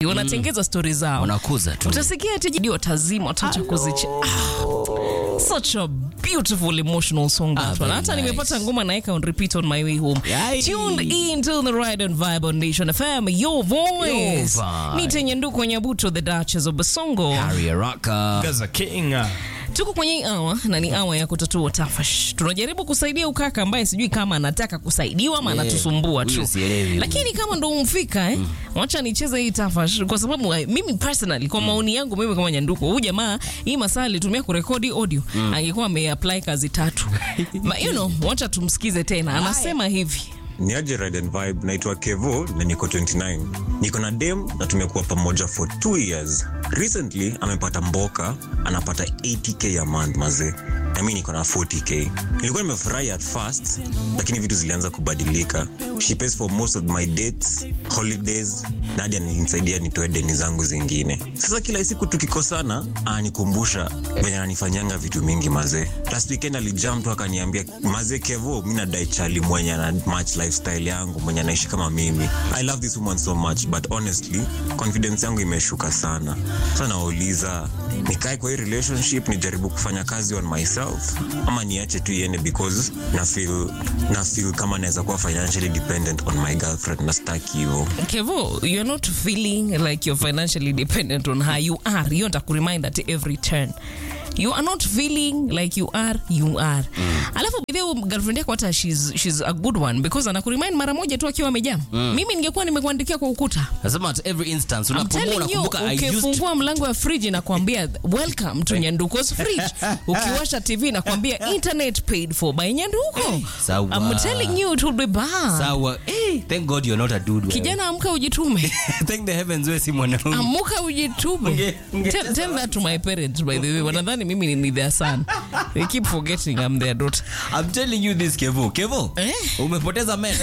Swahili wanatengeza stori zao wanakuza tu utasikia ati jidi watazima wataacha kuzicha ah, such a beautiful emotional song that Ah, one very hata nice. nimepata ngoma naeka on repeat on my way home Yai. tuned in to the ride and vibe on nation fm your voice Your vibe. nitenye nduku nyabuto the duchess of basongo Harry Araka. Gaza King. tuko kwenye hii awa na ni awa ya kutatua tafash tunajaribu kusaidia ukaka ambaye sijui kama anataka kusaidiwa ama Yeah, anatusumbua huyo tu sielewi. lakini kama ndo umfika eh, wacha nicheze hii tafash kwa sababu eh, mimi personally kwa maoni yangu mimi kama nyanduko huyu jamaa hii masaa alitumia kurekodi audio angekuwa ameapply kazi tatu Ma, you know, wacha tumsikize tena anasema hivi ni aje Ride and Vibe, naitwa Kevo na niko 29. Niko na dem na tumekuwa pamoja for 2 years. Recently amepata mboka, anapata 80k a month mazee, na mimi niko na 40k. Nilikuwa nimefurahi at first, lakini vitu zilianza kubadilika. She pays for most of my dates, holidays, na hadi ananisaidia nitoe deni zangu zingine. Sasa kila siku tukikosana, ananikumbusha venye ananifanyanga vitu mingi mazee. Last weekend alijam tu akaniambia, mazee Kevo, mi nadai chali mwenye ana match lifestyle yangu mwenye anaishi kama mimi. I love this woman so much but honestly confidence yangu imeshuka sana. Sasa nauliza nikae kwa hii relationship nijaribu kufanya kazi on myself ama niache tu iende because na feel, na feel kama naweza kuwa financially dependent on my girlfriend na staki hivyo. kevo you're not feeling like you're financially dependent on her you are hiyo ntakuremind at every turn you are not feeling like you are you are alafu bidhi girlfriend yako hata she's, she's a good one because anakuremind mara moja tu akiwa amejam mimi ningekuwa nimekuandikia kwa ukuta Nasema at every instance I'm unapomua telling you, unakumbuka I used to ukifungua mlango wa friji nakwambia welcome to nyanduko's fridge ukiwasha tv nakwambia internet paid for by nyanduko sawa. I'm telling you it will be bad sawa. Hey, thank God you're not a dude. wewe. kijana amka ujitume thank the heavens wewe si mwanaume. amuka ujitume Unge- unge- tell, tell that to my parents by the way wanadhani mimi ni their son they keep forgetting I'm their daughter I'm telling you this Kevo. Kevo. Eh? Umepoteza meno.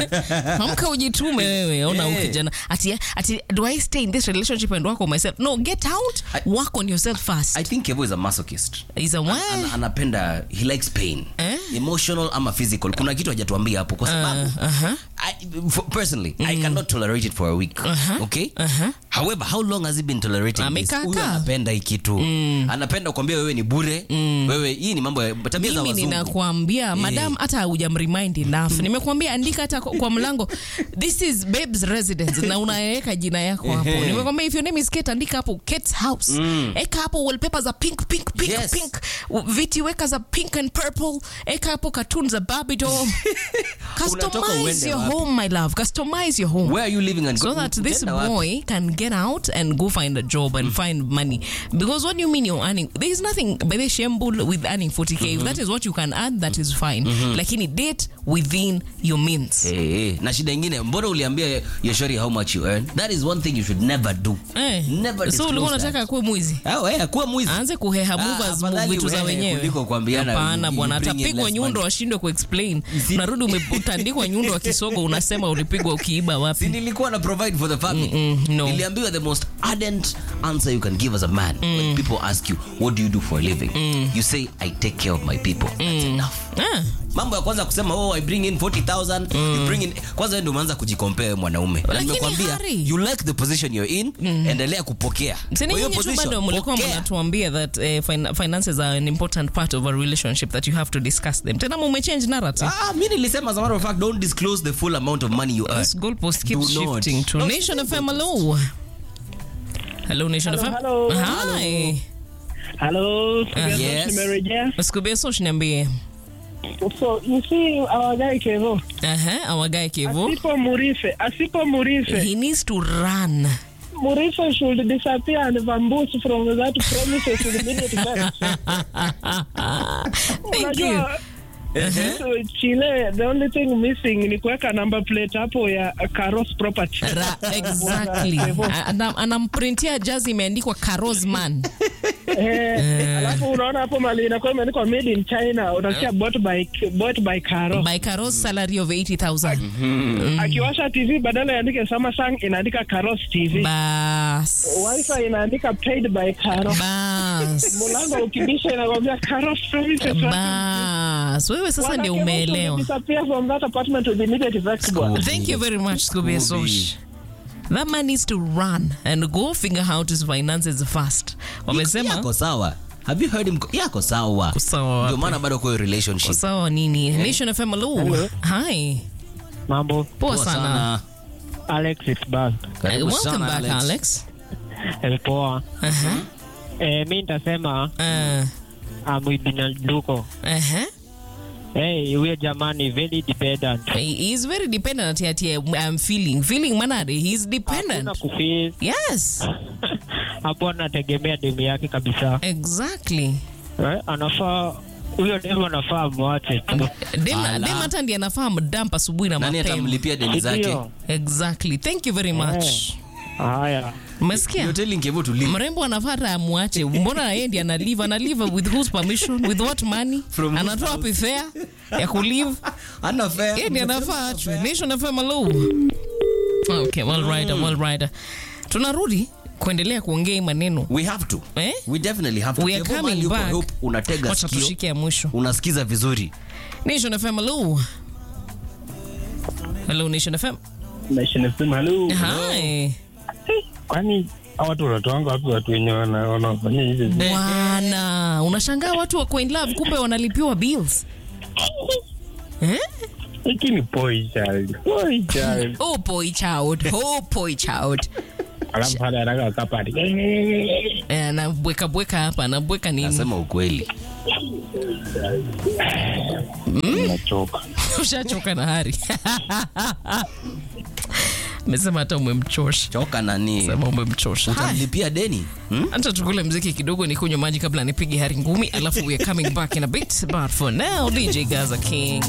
amka ujitume wewe ona Yeah. yeah. kijana ati, ati do I stay in this relationship and work on myself no get out I- work on yourself first I think Kevo is a masochist. is a what Ana, anapenda he likes pain Eh? emotional ama physical kuna kitu hajatuambia hapo kwa sababu Uh, uh-huh. I, for, personally I cannot tolerate it for a week Uh-huh. okay Uh-huh. however how long has he been tolerating this Amekaa huyu kaa. anapenda hii kitu anapenda kuambia wewe ni bure wewe hii ni mambo ya tabia za mimi wazungu ninakwambia madam hata hujamremind enough nimekuambia andika hata kwa mlango this is babes residence na unaweka jina yako hapo nimekwambia if your name is Kate andika hapo Kate's house eka hapo wallpaper za pink pink pink Yes. pink viti weka za pink and purple eka hapo cartoon za Barbie doll Unatoka customize uende your wapi? home my love customize your home where are you living and so go- that this utaenda wapi? boy can get out and go find a job and find money. Because what do you mean you're earning? There is nothing by the shembul with earning 40k. If that is what you can earn, that is fine. Lakini date within your means. Hey, hey. na shida ingine mbona uliambia yoshori how much you earn that is one thing you should never do Eh. never so disclose ulikuwa that. unataka kuwe mwizi Ah, eh, kuwa mwizi aanze kuheha Ah, movers afadhali vitu za wewe wenyewe kuliko kuambiana hapana you- bwana you bring in atapigwa less nyundo money. ashindwe kuexplain unarudi umetandikwa nyundo wa kisogo unasema ulipigwa ukiiba si wapi nilikuwa na provide for the family Mm-mm, no. niliambiwa the most ardent answer you can give as a man when people ask you what do you do for a living you say i take care of my people that's enough ah. mambo ya kwanza kusema oh i bring in 40000 you bring in kwanza wewe ndio umeanza kujicompare wewe mwanaume na Lakini nimekwambia Harry- you like the position you're in endelea kupokea Sini Kwa hiyo nyinyi tu position, bado mlikuwa pokea. mnatuambia that eh, fin finances are an important part of a relationship that you have to discuss them. Tena mumechange narrative. Ah, mi nilisema as a matter of fact don't disclose the full amount of money you earn This goalpost keeps Do not. shifting to No, Nation FM. Hello. Hello, Nation FM. hello. Hi. Hello, yes. nimerejea. Usikubie so niambie. So you see our guy Kevo, Aha, our guy Kevo. asipo Murife, asipo Murife, He needs to run. Murife should disappear and vamoose from that premises with immediate effect. Thank you. Unajua, so Chile, the only thing missing ni kuweka number plate hapo ya Karos property. Ra, exactly. Anam- Anamprintia jazi imeandikwa Karosman. Eh, alafu unaona hapo mali inakuwa imeandikwa made in China, unasikia bought by bought by Karo. By Karos salary of 80,000. Akiwasha TV badala iandike Samsung inaandika Karos TV. Bas. Wi-Fi inaandika paid by Karo. Bas. Mlango ukibisha inakwambia Karos premises. Bas. Wewe sasa ndio umeelewa. Disappear from that apartment with immediate effect bwana. Thank you very much, Scooby Scooby. Sosh. that man needs to run and go figure out his finances fast wamesema yako sawa have you heard him yako sawa sawa ndio wapi? maana bado kwa hiyo relationship sawa nini nation fm hello hi Mambo. poa Poa sana Alex is back. Karibu Uh, welcome sana, back Alex. alex, Eh, Poa. Uh-huh. Eh, mi nitasema Uh, amwibinanduko. uh-huh. Hey, huyo jamani very dependent. He is very dependent ati I'm feeling feeling manade he's Hakuna dependent kufeel yes hapo, anategemea demu yake kabisa. exactly Eh, anafaa huyo demu anafaa mwache tu. dem Ala. dem hata ndiye anafaa mdamp asubuhi na nani mapema atamlipia deni zake Ndio. exactly thank you very much Haya. umesikia You're telling Kevo to leave. mrembo anafaa hata amwache mbona yeye ndiye analive analive with whose permission with what money From whose anatoa house? wapi fare ya kulive Hana fare. yeye ndiye anafaa achwe nation fm hello okay well rider well rider tunarudi kuendelea kuongea hii maneno we have to eh we definitely have to We are Kevo, coming mahali uko, back. hope unatega wacha sikio tushike ya mwisho unasikiza vizuri nation fm hello hello nation fm Nation FM, hello. hi Kwani hawa watu wanatoanga wapi watu wenye wana- wanafanya hivi? bwana unashangaa watu wako in love kumbe wanalipiwa bills eh? Hiki ni boy child. Boy child. oh boy child oh boy child Alafu hada anataka wakapati. Eh, anabweka bweka hapa anabweka nini nasema ukweli Nachoka. ushachoka na hari mesema hata umemchosha choka nani sema umemchosha Haya, utamlipia deni hmm? acha tukule mziki kidogo nikunywe maji kabla nipige hari ngumi alafu we are coming back in a bit but for now dj gaza king